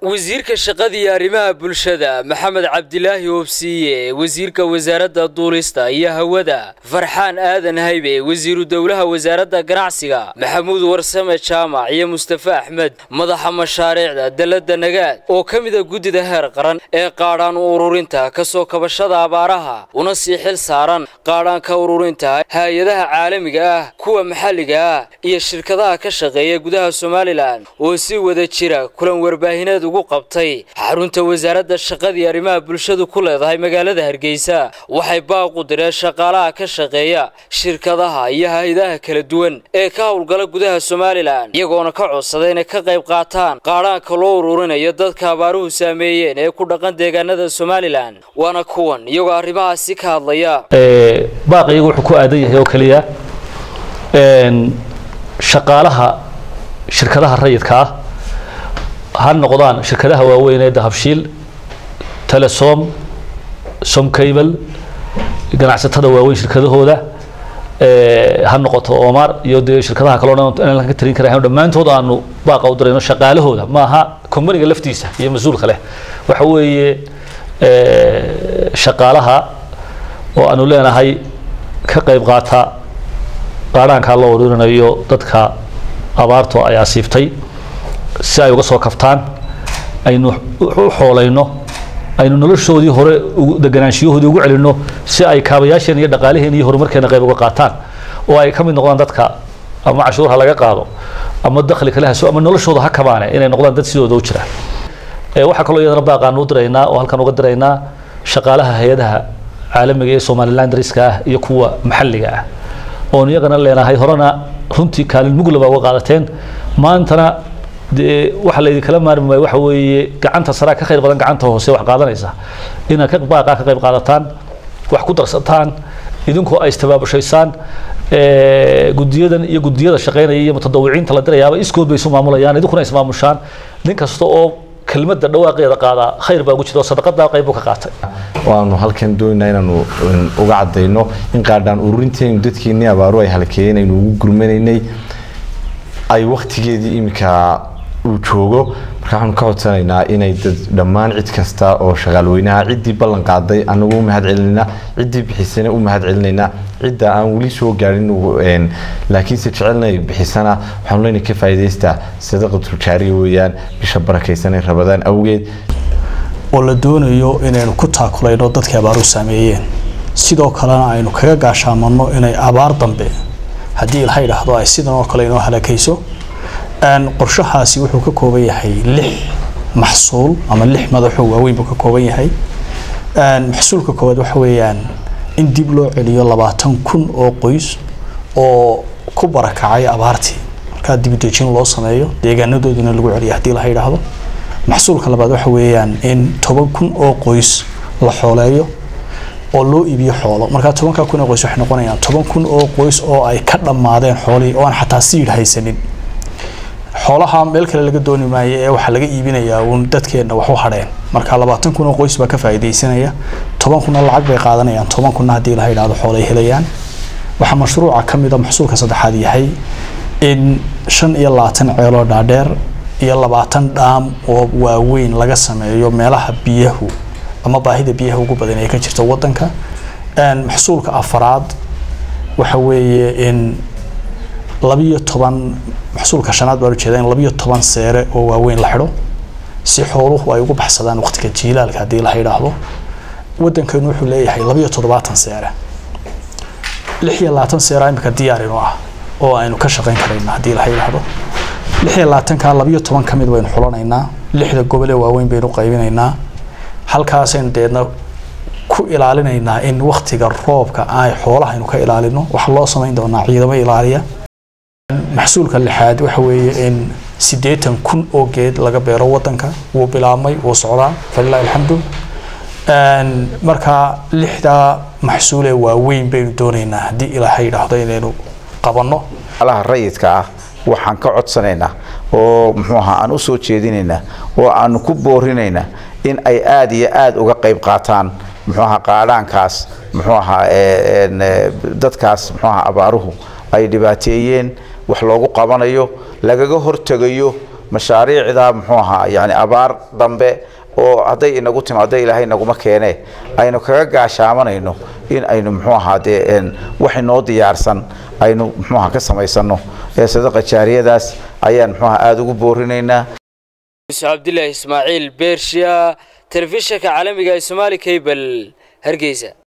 wasiirka shaqada iyo arrimaha bulshada maxamed cabdilaahi oobsiiye wasiirka wasaaradda duulista iyo hawada farxaan aadan haybe wasiiru dowlaha wasaaradda ganacsiga maxamuud warsame jaamac iyo mustafe axmed madaxa mashaariicda dalladda nagaad oo ka mida guddida heer qaran ee qaadhaan ururinta ka soo kabashada abaaraha una sii xil saaran qaadhaanka ururinta hay-adaha caalamiga ah kuwa maxalliga ah iyo shirkadaha ka shaqeeya gudaha somalilan oo si wada jira kulan warbaahineed ugu qabtay xarunta wasaaradda shaqada iyo arrimaha bulshadu ku leedahay magaalada hargeysa waxay baaq u direen shaqaalaha ka shaqeeya shirkadaha iyo hay-adaha kala duwan ee ka howlgala gudaha somalilan iyagoona ka codsaday inay ka qayb qaataan qaadhaanka loo ururinayo dadka abaaruhu saameeyeen ee ku dhaqan deegaanada somalilan waana kuwan iyagoo arrimahaasi ka hadlaya baaq iyagu wuxuu ku aadan yahay oo keliya shaqaalaha shirkadaha rayidka ah ha noqdaan shirkadaha waaweyn ee dahabshiil telesom somcable ganacsatada waaweyn shirkadahooda ha noqoto omar iyo dee shirkadaha kaleo dhan inaan ka tarin karayn dhammaantood aanu baaqa u dirayno shaqaalahooda maaha companiga laftiisa iyo mas-uulka leh waxa weeye shaqaalaha oo aanu leenahay ka qayb qaata qaadhaankaa loo ururinayo dadka abaarto ay asiibtay si ay uga soo kaftaan aynu u xoolayno aynu noloshoodii hore deganaanshiyahoodii ugu celinno si ay kaabayaasheen iyo dhaqaaliheen iyo horumarkeena qayb uga qaataan oo ay ka mid noqdaan dadka ama cashuur ha laga qaado ama dakhli kale haso ama noloshooda ha kabaane inay noqdaan dad sidooda u jira waxaa kaloo iyadana baaqaanu u diraynaa oo halkan uga diraynaa shaqaalaha hay-adaha caalamiga ee somaliland dariska ah iyo kuwa maxalliga ah oon iyagana leenahay horena runtii kaalin muglaba uga qaadateen maantana dee waxa laydinkala maarmi waayo waxa weeye gacanta saraa ka khayr badan gacanta hoose wax qaadanaysa inaad ka baaqaa ka qayb qaadataan wax ku darsataan idinkoo ay istabaabushaysaan gudiyadan iyo gudiyada shaqeynaya iyo mutadawiciinta la dirayaaba iskood bay isu maamulayaan idinkuna ismaamushaan nin kasta oo kelmadda dhawaaqeeda qaadaa khayr baa ugu jira oo sadaqadaa qayb ka qaatay waanu halkan doonaynaa inaanu uga cadayno in qaadhaan ururinteenu dadkeenii abaaru ay halkeeyeen aynu ugu gurmanaynay ay waktigeedii iminka uu joogo marka waxaanu ka codsanaynaa inay dad dhammaan cid kasta oo shaqaalweynaha ciddii ballan qaaday anagu u mahad celinaynaa ciddii bixisana u mahad celinaynaa cidda aan weli soo gaarin laakiinse jecelnay bixisana waxaanu leenahay ka faa'iidaystaa sadaqatul jaariya weeyaan bisha barakaysanay rabadaan awgeed oo la doonayo inaynu ku taakulayno dadkii abaaru saameeyeen sidoo kalena aynu kaga gaashaamanno inay abaar dambe haddii ilaha idhaahdo ay sidan oo kale inoo halakayso qorshahaasi wuxuu ka kooban yahay lix maxsuul ama lix madaxoo waaweyn buu ka kooban yahay maxsuulka koowaad waxa weeyaan in dib loo celiyo labaatan kun oo qoys oo ku barakacay abaartii markaa dibudejin loo sameeyo deegaanadooduna lagu celiyo haddii laha idhaahdo maxsuulka labaad waxa weeyaan in toban kun oo qoys la xooleeyo oo loo iibiyo xoolo markaa tobankaa kun oo qoys waxay noqonayaan toban kun oo qoys oo ay ka dhammaadeen xoolihii oo aan xataa siidh haysanin xoolaha meel kale laga dooni maayo ee waxaa laga iibinayaa uun dadkeenna wax u hadheen marka labaatan kun oo qoys baa ka faa'iidaysanaya toban kunna lacag bay qaadanayaan toban kunna haddii laha idhahdo xoolay helayaan waxaa mashruuca ka mid a maxsuulka saddexaad yahay in shan iyo labaatan ceeloo dhaadheer iyo labaatan dhaam oo waaweyn laga sameeyo meelaha biyahu ama baahida biyaha ugu badan ee ka jirta wadanka maxsuulka afaraad waxa weeye in labiyo toban maxsuulka shanaad baan ujeeda in labiyo toban seere oo waaweyn la xidho si xooluhu ay ugu baxsadaan waqtiga jiilaalka haddii la yidhaahdo wadankeenu wuxuu leeyahay labiyo toddobaatan seere lix iyo labaatan seera imika diyaarinu ah oo aynu ka shaqayn karayna haddii la yidhaahdo lix iyo labaatanka labiyo toban ka mid baynu xulanaynaa lixda gobol ee waaweyn baynu qaybinaynaa halkaasaynu deedna ku ilaalinaynaa in waktiga roobka ay xoolaha aynu ka ilaalino waxaa loo samayn doonaa ciidamo ilaaliya maxsuulka lixaad waxa weeye in siddeetan kun oo geed laga beero wadanka wuu bilaabmay wuu socdaa falilahi alxamdu marka lixdaa maxsuulee waaweyn baynu doonaynaa haddii ilaahay yidhaahdo inaynu qabanno alaha rayidka ah waxaan ka codsanaynaa oo muxuu ahaa aan u soo jeedinaynaa oo aanu ku boorinaynaa in ay aada iyo aada uga qayb qaataan muxuu ahaa qaadhaankaas muxuu ahaa dadkaas muxuu ahaa abaaruhu ay dhibaateeyeen wax loogu qabanayo lagaga hortegayo mashaariicda muxuu ahaa yani abaar dambe oo hadday inagu timaado ilaahay naguma keene aynu kaga gaashaamanayno in aynu muxuu ahaa dee wax inoo diyaarsan aynu muxuu ahaa ka samaysano ee sadaqa jaariyadaas ayaan muxuu ahaa aada ugu boorinaynaa cabdilaahi ismaaciil beershiya telefishinka caalamiga ee somaali cable hargeysa